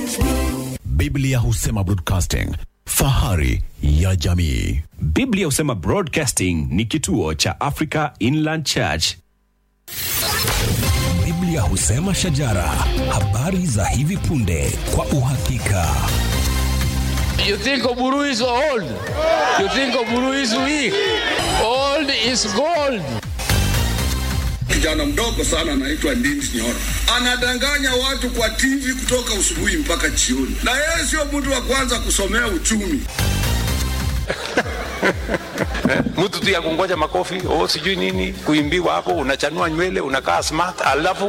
Biblia husema broadcasting, fahari ya jamii. Biblia husema Broadcasting ni kituo cha Africa Inland Church. Biblia husema shajara, habari za hivi punde kwa uhakika. You think Oburu is old? You think Oburu is weak? Old is gold. kijana mdogo sana anaitwa Ndindi Nyoro anadanganya watu kwa TV kutoka usubuhi mpaka jioni, na yeye sio mtu wa kwanza kusomea uchumi. mtu tu ya kungoja makofi oh, sijui nini kuimbiwa hapo, unachanua nywele unakaa smart, alafu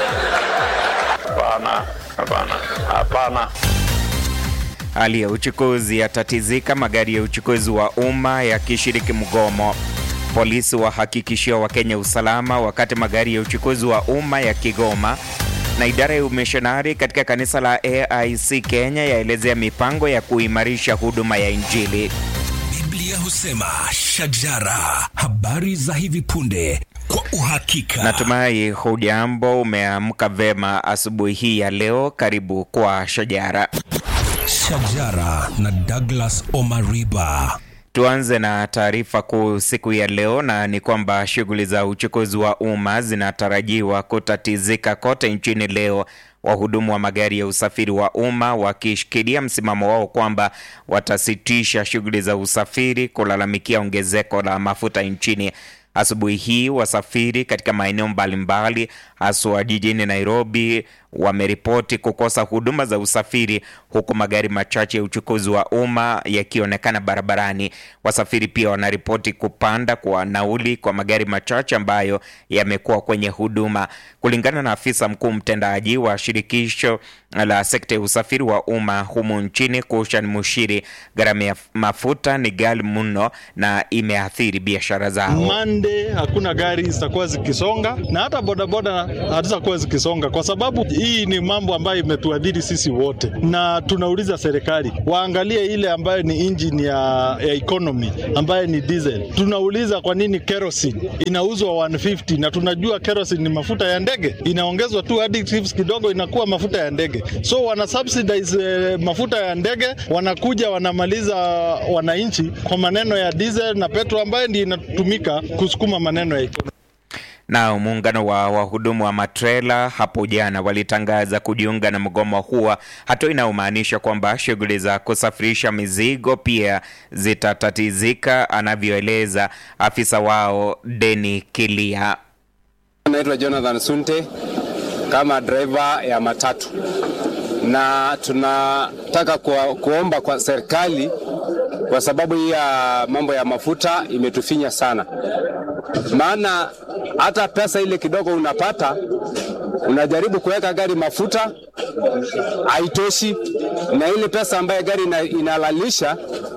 hapana, hapana, hapana. Hali ya uchukuzi yatatizika, magari ya uchukuzi wa umma yakishiriki mgomo. Polisi wahakikishia Wakenya usalama wakati magari ya uchukuzi wa umma yakigoma. Na idara ya umishonari katika kanisa la AIC Kenya yaelezea mipango ya kuimarisha huduma ya Injili. Biblia husema shajara, habari za hivi punde kwa uhakika. Natumai hujambo, umeamka vema asubuhi hii ya leo. Karibu kwa Shajara. Shajara na Douglas Omariba. Tuanze na taarifa kuu siku ya leo, na ni kwamba shughuli za uchukuzi wa umma zinatarajiwa kutatizika kote nchini leo, wahudumu wa magari ya usafiri wa umma wakishikilia msimamo wao kwamba watasitisha shughuli za usafiri kulalamikia ongezeko la mafuta nchini. Asubuhi hii wasafiri katika maeneo mbalimbali haswa jijini Nairobi wameripoti kukosa huduma za usafiri huku magari machache ya uchukuzi wa umma yakionekana barabarani. Wasafiri pia wanaripoti kupanda kwa nauli kwa magari machache ambayo yamekuwa kwenye huduma. Kulingana na afisa mkuu mtendaji wa shirikisho la sekta ya usafiri wa umma humu nchini, Kushan Mushiri, gharama ya mafuta ni ghali mno na imeathiri biashara zao. Monday hakuna gari zitakuwa zikisonga na hata bodaboda hazitakuwa zikisonga, kwa sababu hii ni mambo ambayo imetuadhiri sisi wote, na tunauliza serikali waangalie ile ambayo ni engine ya, ya economy ambayo ni diesel. Tunauliza kwa nini kerosene inauzwa 150 na tunajua kerosene ni mafuta ya ndege, inaongezwa tu additives kidogo inakuwa mafuta ya ndege. So wana subsidize eh, mafuta ya ndege, wanakuja wanamaliza wananchi kwa maneno ya diesel na petrol ambayo ndio inatumika kusukuma maneno ya economy. Nao muungano wa wahudumu wa matrela hapo jana walitangaza kujiunga na mgomo huo, hatua inayomaanisha kwamba shughuli za kusafirisha mizigo pia zitatatizika, anavyoeleza afisa wao Deni Kilia. Naitwa Jonathan Sunte kama driver ya matatu, na tunataka kuwa, kuomba kwa serikali kwa sababu hii ya mambo ya mafuta imetufinya sana, maana hata pesa ile kidogo unapata unajaribu kuweka gari mafuta haitoshi, na ile pesa ambayo gari ina, inalalisha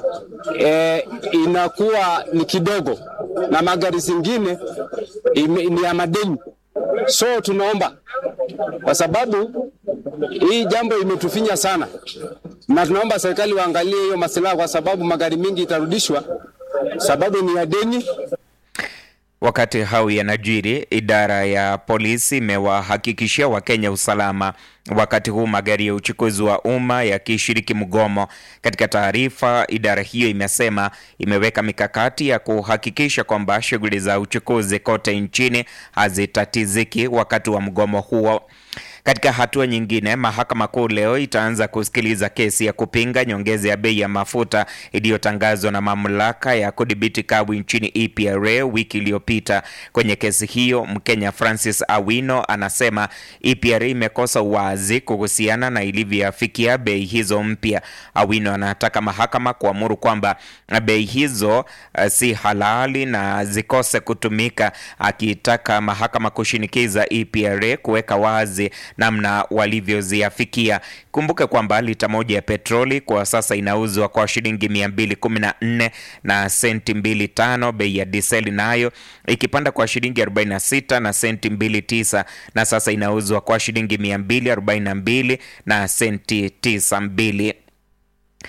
e, inakuwa ni kidogo, na magari zingine ime, ni ya madeni. So tunaomba kwa sababu hii jambo imetufinya sana, na tunaomba serikali waangalie hiyo masilaha, kwa sababu magari mengi itarudishwa sababu ni ya deni. Wakati hao yanajiri, idara ya polisi imewahakikishia Wakenya usalama wakati huu magari ya uchukuzi wa umma yakishiriki mgomo. Katika taarifa, idara hiyo imesema imeweka mikakati ya kuhakikisha kwamba shughuli za uchukuzi kote nchini hazitatiziki wakati wa mgomo huo. Katika hatua nyingine, mahakama kuu leo itaanza kusikiliza kesi ya kupinga nyongeza ya bei ya mafuta iliyotangazwa na mamlaka ya kudhibiti kawi nchini EPRA wiki iliyopita. Kwenye kesi hiyo, Mkenya Francis Awino anasema EPRA imekosa uwazi kuhusiana na ilivyoafikia bei hizo mpya. Awino anataka mahakama kuamuru kwamba bei hizo uh, si halali na zikose kutumika, akitaka mahakama kushinikiza EPRA kuweka wazi namna walivyoziafikia. Kumbuke kwamba lita moja ya petroli kwa sasa inauzwa kwa shilingi 214 na senti 25, bei ya diseli nayo ikipanda kwa shilingi 46 na senti 29, na sasa inauzwa kwa shilingi 242 na senti 92.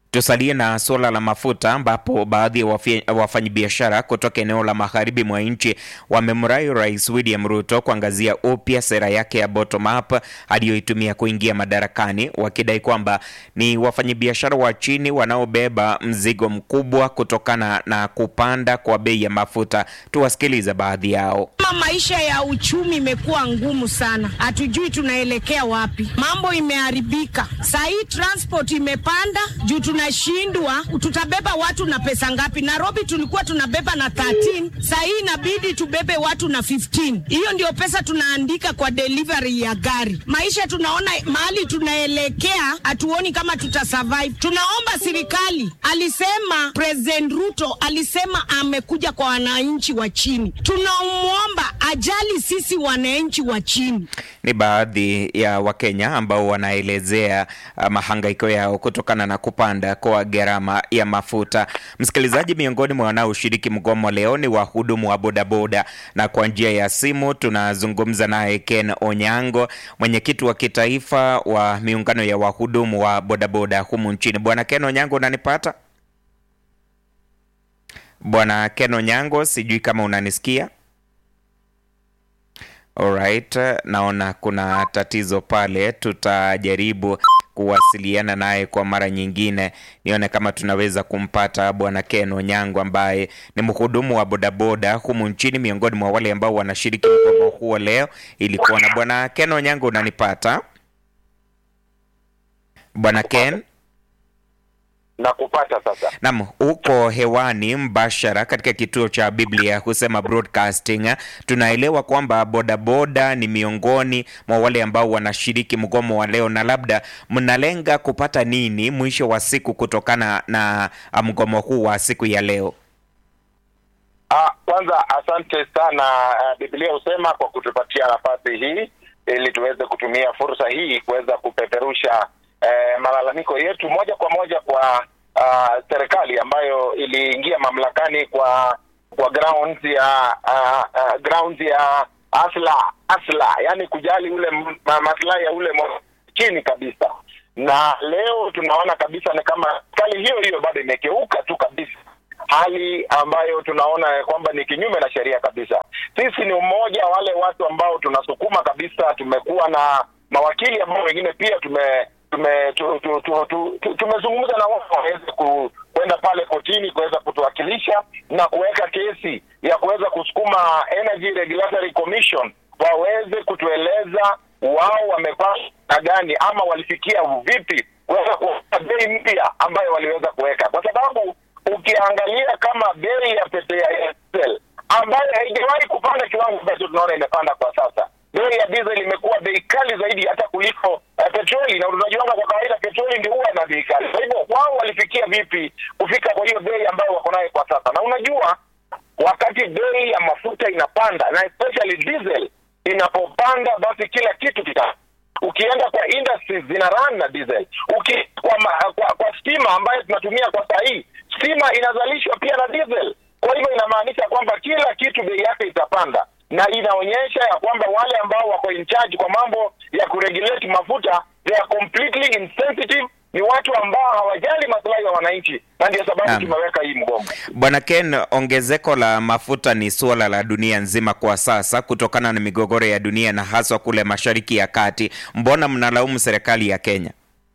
Tusalie na suala la mafuta ambapo baadhi ya wafi- wafanyabiashara kutoka eneo la magharibi mwa nchi wamemrai Rais William Ruto kuangazia upya sera yake ya bottom up aliyoitumia kuingia madarakani, wakidai kwamba ni wafanyabiashara wa chini wanaobeba mzigo mkubwa kutokana na kupanda kwa bei ya mafuta. Tuwasikilize baadhi yao. Kama maisha ya uchumi imekuwa ngumu sana, hatujui tunaelekea wapi. Mambo imeharibika saa hii, transport imepanda juu tunashindwa, tutabeba watu na pesa ngapi? Nairobi tulikuwa tunabeba na 13, saa hii inabidi tubebe watu na 15. Hiyo ndio pesa tunaandika kwa delivery ya gari. Maisha tunaona mahali tunaelekea, hatuoni kama tutasurvive. Tunaomba serikali, alisema President Ruto alisema amekuja kwa wananchi wa chini, tunamwomba ajali sisi wananchi wa chini. Ni baadhi ya Wakenya ambao wanaelezea uh, mahangaiko yao kutokana na kupanda kwa gharama ya mafuta. Msikilizaji, miongoni mwa wanaoshiriki mgomo leo ni wahudumu wa bodaboda, na kwa njia ya simu tunazungumza naye Ken Onyango, mwenyekiti wa kitaifa wa miungano ya wahudumu wa bodaboda humu nchini. Bwana Ken Onyango, unanipata? Bwana Ken Onyango, sijui kama unanisikia. Alright, naona kuna tatizo pale, tutajaribu kuwasiliana naye kwa mara nyingine, nione kama tunaweza kumpata bwana Ken Onyango ambaye ni mhudumu wa bodaboda humu nchini, miongoni mwa wale ambao wanashiriki mgomo huo leo, ili kuona. Bwana Ken Onyango, unanipata? Bwana Ken? na kupata sasa. Naam, uko hewani mbashara katika kituo cha Biblia husema broadcasting. Tunaelewa kwamba bodaboda ni miongoni mwa wale ambao wanashiriki mgomo wa leo, na labda mnalenga kupata nini mwisho wa siku kutokana na ah, mgomo huu wa siku ya leo? Ah, kwanza asante sana uh, Biblia husema kwa kutupatia nafasi hii ili tuweze kutumia fursa hii kuweza kupeperusha eh, malalamiko yetu moja kwa moja kwa uh, serikali ambayo iliingia mamlakani kwa kwa grounds ya uh, uh, grounds ya asla asla, yani kujali ule m- ma- maslahi ya ule mwa- chini kabisa, na leo tunaona kabisa ni kama serikali hiyo hiyo bado imekeuka tu kabisa hali ambayo tunaona ya kwamba ni kinyume na sheria kabisa. Sisi ni umoja wale watu ambao tunasukuma kabisa. Tumekuwa na mawakili ambao wengine pia tume tume tu, tu, tu, tu, tu, tumezungumza na wao waweze ku, kwenda pale kotini kuweza kutuwakilisha na kuweka kesi ya kuweza kusukuma Energy Regulatory Commission waweze kutueleza wao wamepata na gani ama walifikia vipi kuweza kuweka bei mpya ambayo waliweza kuweka, kwa sababu ukiangalia kama bei ya pete ya diesel ambayo haijawahi kupanda kiwango ambacho tunaona imepanda kwa sasa. Bei ya diesel imekuwa bei kali zaidi hata kuliko uh, petroli, na unajuanga kwa kawaida petroli ndio huwa na bei kali. Kwa hivyo wao walifikia vipi kufika kwa hiyo bei ambayo wako nayo kwa sasa? Na unajua wakati bei ya mafuta inapanda na especially diesel inapopanda, basi kila kitu kita ukienda kwa industries zina run na diesel uki kwa, ma, kwa, kwa stima ambayo tunatumia kwa saa hii stima inazalishwa pia na diesel kwa hivyo inamaanisha kwamba kila kitu bei yake itapanda na inaonyesha ya kwamba wale ambao wako in charge kwa mambo ya kuregulate mafuta they are completely insensitive ni watu ambao hawajali maslahi ya wananchi na ndio sababu Naam. tumeweka hii mgomo Bwana Ken, ongezeko la mafuta ni suala la dunia nzima kwa sasa kutokana na migogoro ya dunia na haswa kule Mashariki ya Kati. Mbona mnalaumu serikali ya Kenya?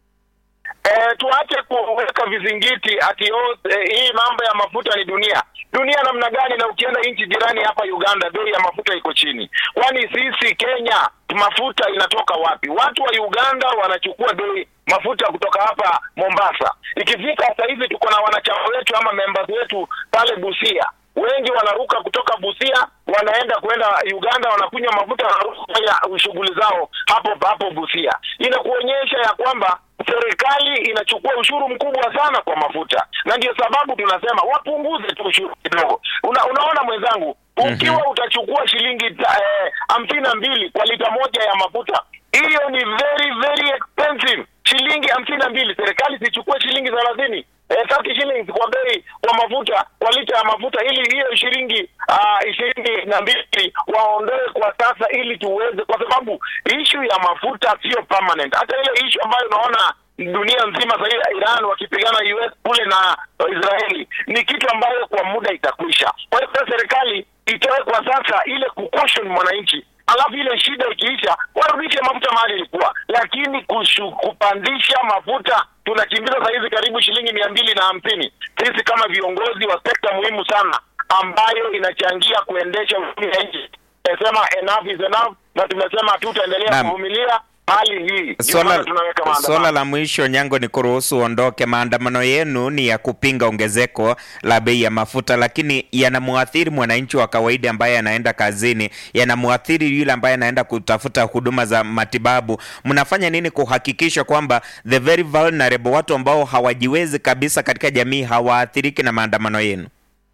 Eh, tuache kuweka vizingiti ati oh, eh, hii mambo ya mafuta ni dunia. Dunia namna gani? Na ukienda nchi jirani hapa Uganda, bei ya mafuta iko chini. Kwani sisi Kenya mafuta inatoka wapi? Watu wa Uganda wanachukua bei mafuta kutoka hapa Mombasa. Ikifika sasa hivi tuko na wanachama wetu ama members wetu pale Busia wengi wanaruka kutoka Busia wanaenda kwenda Uganda, wanakunywa mafuta, wanaruka kufanya shughuli zao hapo hapo Busia. Inakuonyesha ya kwamba serikali inachukua ushuru mkubwa sana kwa mafuta, na ndio sababu tunasema wapunguze tu ushuru kidogo. Una, unaona mwenzangu, ukiwa utachukua shilingi ta- eh, hamsini na mbili kwa lita moja ya mafuta, hiyo ni very very expensive. Shilingi hamsini na mbili, serikali sichukue shilingi thelathini eh, 30 shillings kwa bei kwa mafuta kwa lita ya mafuta, ili hiyo shilingi ah, ishirini na mbili waondoe kwa sasa, ili tuweze, kwa sababu ishu ya mafuta sio permanent. Hata ile ishu ambayo unaona dunia nzima sasa Iran wakipigana US kule na Israeli ni kitu ambayo kwa muda itakwisha. Kwa hiyo serikali itoe kwa sasa ile kucaution mwananchi alafu ile shida ikiisha warudishe mafuta mahali ilikuwa, lakini kushu, kupandisha mafuta tunakimbiza saa hizi karibu shilingi mia mbili na hamsini. Sisi kama viongozi wa sekta muhimu sana ambayo inachangia kuendesha uchumi ya nchi tumesema enough is enough, na tumesema hatutaendelea Naam. kuvumilia hali hii. Ndio Swala, maana tunaweka maandamano. swala la mwisho Nyango ni kuruhusu uondoke. Maandamano yenu ni ya kupinga ongezeko la bei ya mafuta, lakini yanamwathiri mwananchi wa kawaida ambaye anaenda kazini, yanamwathiri yule ambaye anaenda kutafuta huduma za matibabu. Mnafanya nini kuhakikisha kwamba the very vulnerable, watu ambao hawajiwezi kabisa katika jamii hawaathiriki na maandamano yenu?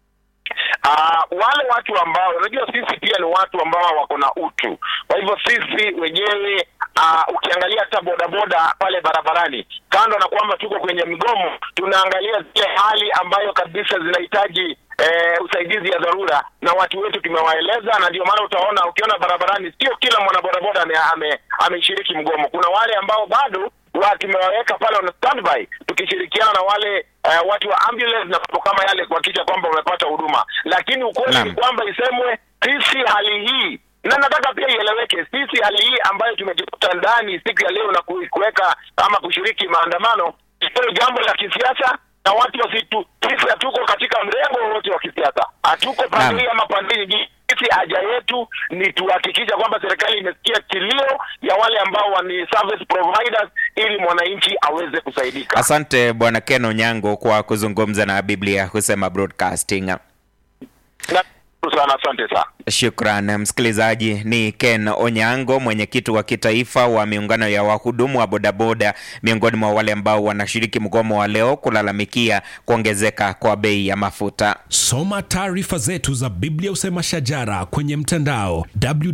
Ah, wale watu ambao unajua sisi pia ni watu ambao wako na utu. Kwa hivyo sisi wenyewe ah, ukiangalia hata bodaboda pale barabarani, kando na kwamba tuko kwenye mgomo, tunaangalia zile hali ambayo kabisa zinahitaji eh, usaidizi ya dharura, na watu wetu tumewaeleza, na ndio maana utaona ukiona barabarani, sio kila mwanabodaboda ame- ame- ameshiriki mgomo. Kuna wale ambao bado wa tumewaweka pale on standby tukishirikiana na wale uh, watu wa ambulance na mambo kama yale kuhakikisha kwamba wamepata huduma, lakini ukweli Naam. ni kwamba isemwe sisi hali hii na nataka pia ieleweke, sisi hali hii ambayo tumejikuta ndani siku ya leo na ku- kuweka ama kushiriki maandamano, sio jambo la kisiasa na watu wasitu, sisi hatuko katika mrengo wowote wa kisiasa, hatuko pande hii ama pande nyingine. Sisi haja yetu ni tuhakikisha kwamba serikali imesikia kilio ya wale ambao ni service providers, ili mwananchi aweze kusaidika. Asante Bwana Ken Onyango kwa kuzungumza na Biblia husema broadcasting. Nashukuru sana, asante sana. Shukran msikilizaji. Ni Ken Onyango, mwenyekiti wa kitaifa wa miungano ya wahudumu wa bodaboda, miongoni mwa wale ambao wanashiriki mgomo wa leo kulalamikia kuongezeka kwa bei ya mafuta. Soma taarifa zetu za Biblia Usema Shajara kwenye mtandao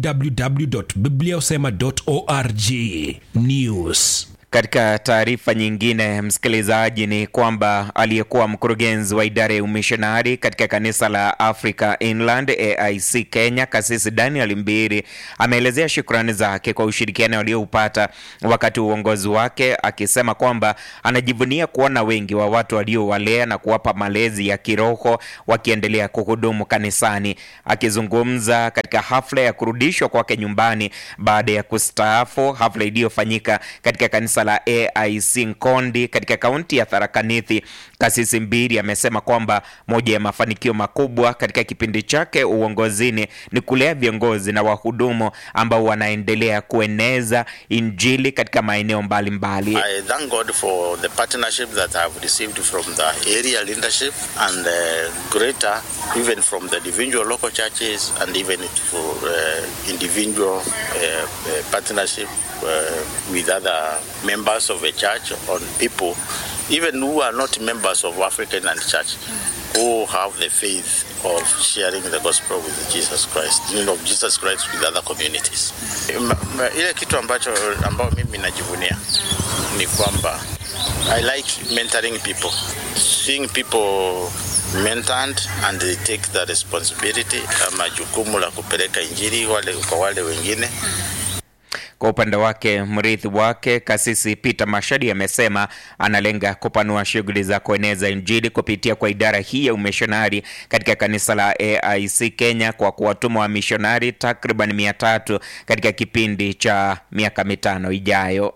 www.bibliausema.org. News. Katika taarifa nyingine, msikilizaji, ni kwamba aliyekuwa mkurugenzi wa idara ya umishonari katika kanisa la Africa Inland AIC Kenya, Kasisi Daniel Mbiri ameelezea shukrani zake kwa ushirikiano alioupata wakati wa uongozi wake, akisema kwamba anajivunia kuona wengi wa watu waliowalea na kuwapa malezi ya kiroho wakiendelea kuhudumu kanisani. Akizungumza katika hafla ya kurudishwa kwake nyumbani baada ya kustaafu, hafla iliyofanyika katika kanisa la AIC Nkondi katika kaunti ya Tharaka Nithi, Kasisi Mbiri amesema kwamba moja ya mafanikio makubwa katika kipindi chake uongozini ni kulea viongozi na wahudumu ambao wanaendelea kueneza Injili katika maeneo mbalimbali. I thank God for the partnership that I have received from the area leadership and uh, greater, even from the individual local churches and even for uh, individual uh, uh, partnership uh, with other members of a church on people, even who are not members of African and church, who have the faith of sharing the gospel with Jesus Christ, you know, Jesus Christ with other communities. Ma- ma- Ile kitu ambacho ambao mimi najivunia ni kwamba I like mentoring people, seeing people mentored and they take the responsibility ama jukumu la kupeleka injili wale kwa wale wengine Kwa upande wake mrithi wake Kasisi Peter Mashadi amesema analenga kupanua shughuli za kueneza Injili kupitia kwa idara hii ya umishonari katika kanisa la AIC Kenya kwa kuwatuma wamishonari takriban mia tatu katika kipindi cha miaka mitano ijayo.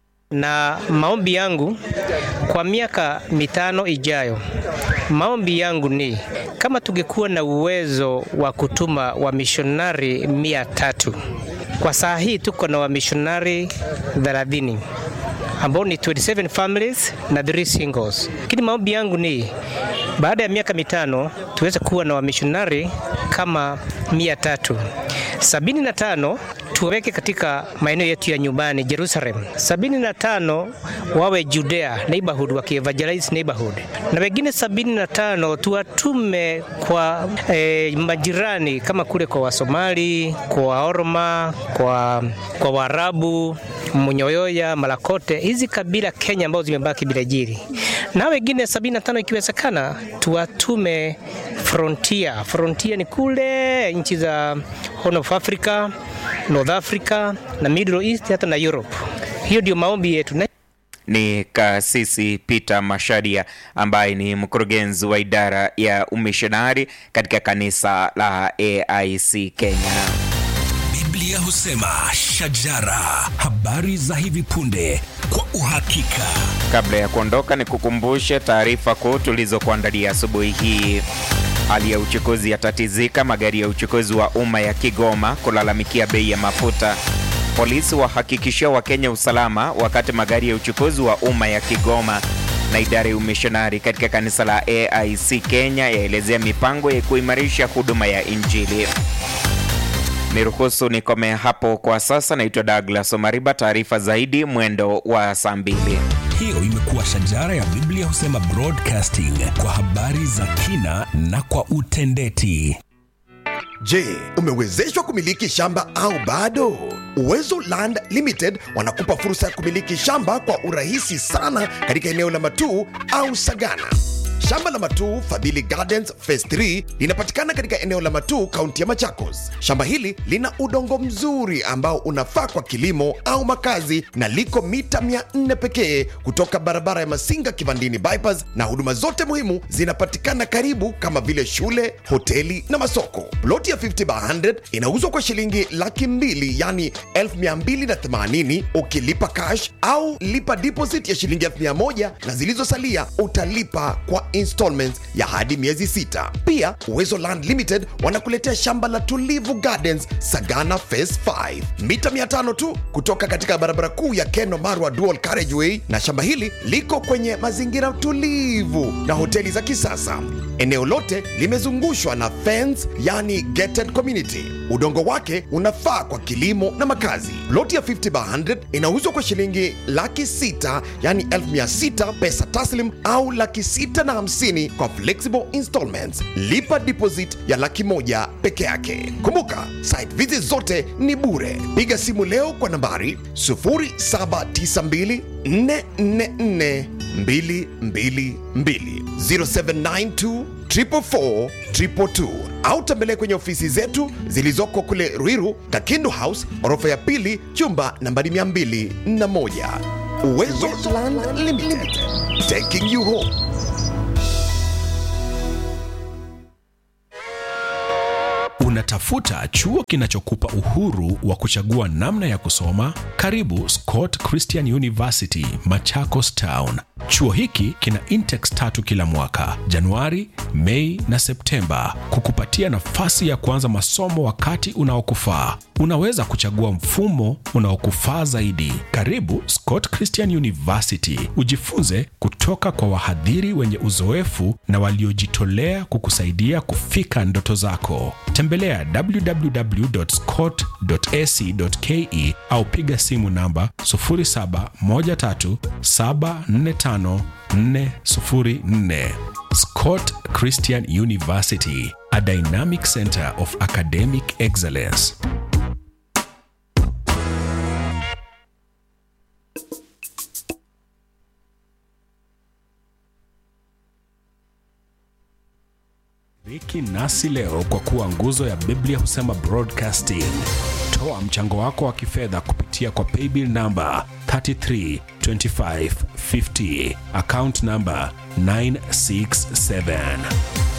na maombi yangu kwa miaka mitano ijayo, maombi yangu ni kama tungekuwa na uwezo wa kutuma wamishonari mia tatu. Kwa saa hii tuko na wamishonari 30 ambao ni 27 families na 3 singles, lakini maombi yangu ni baada ya miaka mitano tuweze kuwa na wamishonari kama mia tatu sabini na tano tuweke katika maeneo yetu ya nyumbani Jerusalem, sabini na tano wawe Judea neighborhood wakievangelize neighborhood, na wengine sabini na tano tuwatume kwa eh, majirani kama kule kwa Wasomali, kwa Waorma, kwa, kwa Waarabu, Munyoyoya, Malakote, hizi kabila Kenya ambazo zimebaki bila jiri, na wengine sabini na tano ikiwezekana tuwatume frontier. Frontier ni kule nchi za Horn of Africa, North Africa na Middle East hata na Europe. Hiyo ndio maombi yetu. Na ni Kasisi Peter Masharia ambaye ni mkurugenzi wa idara ya umishonari katika kanisa la AIC Kenya. Biblia husema shajara, habari za hivi punde kwa uhakika. Kabla ya kuondoka, ni kukumbushe taarifa kuu tulizokuandalia asubuhi hii. Hali ya uchukuzi yatatizika, magari ya uchukuzi wa umma ya Kigoma kulalamikia bei ya mafuta. Polisi wahakikishia Wakenya usalama wakati magari ya uchukuzi wa umma ya Kigoma na idara ya umishonari katika kanisa la AIC Kenya yaelezea mipango ya kuimarisha huduma ya Injili. Niruhusu nikome hapo kwa sasa. Naitwa Douglas Omariba. Taarifa zaidi mwendo wa saa mbili. Hiyo imekuwa shajara ya Biblia husema broadcasting kwa habari za kina na kwa utendeti. Je, umewezeshwa kumiliki shamba au bado? Uwezo Land Limited wanakupa fursa ya kumiliki shamba kwa urahisi sana katika eneo la Matuu au Sagana. Shamba la Matuu Fadhili Gardens Phase 3 linapatikana katika eneo la Matuu, kaunti ya Machakos. Shamba hili lina udongo mzuri ambao unafaa kwa kilimo au makazi na liko mita 400 pekee kutoka barabara ya Masinga Kivandini bypass, na huduma zote muhimu zinapatikana karibu kama vile shule, hoteli na masoko. Ploti ya 50 by 100 inauzwa kwa shilingi laki mbili yani 1280 ukilipa cash au lipa deposit ya shilingi 1000 na zilizosalia utalipa kwa installments ya hadi miezi sita. Pia Uwezo Land Limited wanakuletea shamba la Tulivu Gardens Sagana Phase 5 mita 500 tu kutoka katika barabara kuu ya Keno Marwa Dual Carriageway, na shamba hili liko kwenye mazingira tulivu na hoteli za kisasa. Eneo lote limezungushwa na fence, yani gated community. Udongo wake unafaa kwa kilimo na makazi. Loti ya 50 by 100 inauzwa kwa shilingi laki sita yani 1600 pesa taslim au laki sita na hamsini kwa flexible installments. Lipa deposit ya laki moja peke yake. Kumbuka, site visit zote ni bure. Piga simu leo kwa nambari 0792 444 222 0792 444 222 au tembelea kwenye ofisi zetu zilizoko kule Ruiru, Kakindu House, orofa ya pili, chumba nambari 201. Uwezo Land Limited, taking you home. Unatafuta chuo kinachokupa uhuru wa kuchagua namna ya kusoma? Karibu Scott Christian University, Machakos Town. Chuo hiki kina intex tatu kila mwaka, Januari, Mei na Septemba, kukupatia nafasi ya kuanza masomo wakati unaokufaa. Unaweza kuchagua mfumo unaokufaa zaidi. Karibu Scott Christian University, ujifunze kutoka kwa wahadhiri wenye uzoefu na waliojitolea kukusaidia kufika ndoto zako. Tembelea www.scott.ac.ke au piga simu namba 0713745404. Scott Christian University, a dynamic center of academic excellence. Shiriki nasi leo kwa kuwa nguzo ya Biblia husema broadcasting. Toa mchango wako wa kifedha kupitia kwa paybill namba 332550 account namba 967